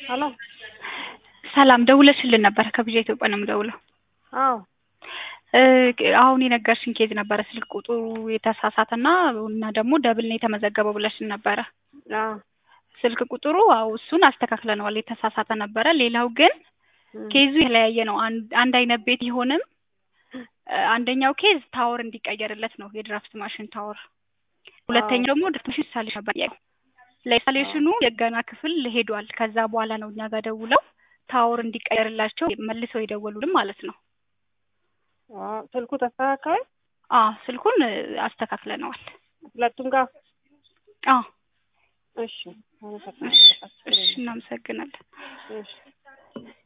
ሄሎ ሰላም ደውለሽልን ነበረ ከብዣ ኢትዮጵያ ነው የምደውለው። አዎ እ አሁን የነገርሽኝ ኬዝ ነበረ ስልክ ቁጥሩ የተሳሳተና እና ደግሞ ደብል ነው የተመዘገበው ብለሽን ነበረ። አዎ ስልክ ቁጥሩ አዎ እሱን አስተካክለነዋል የተሳሳተ ነበረ። ሌላው ግን እም፣ ኬዙ የተለያየ ነው። አንድ አንድ አይነት ቤት ቢሆንም እ አንደኛው ኬዝ ታወር እንዲቀየርለት ነው የድራፍት ማሽን ታወር። ሁለተኛው ደግሞ ድራፍት ማሽን ኢንስታሌሽን ነበር ጥያቄው። ለኢንስታሌሽኑ የገና ክፍል ሄዷል። ከዛ በኋላ ነው እኛ ጋር ደውለው ታወር እንዲቀየርላቸው መልሰው የደወሉልን ማለት ነው። አዎ ስልኩ ተስተካከለ አዎ ስልኩን እ አስተካክለነዋል። ሁለቱም ጋር አዎ እሺ እሺ አመሰግናለሁ። እሺ እናመሰግናለን። እሺ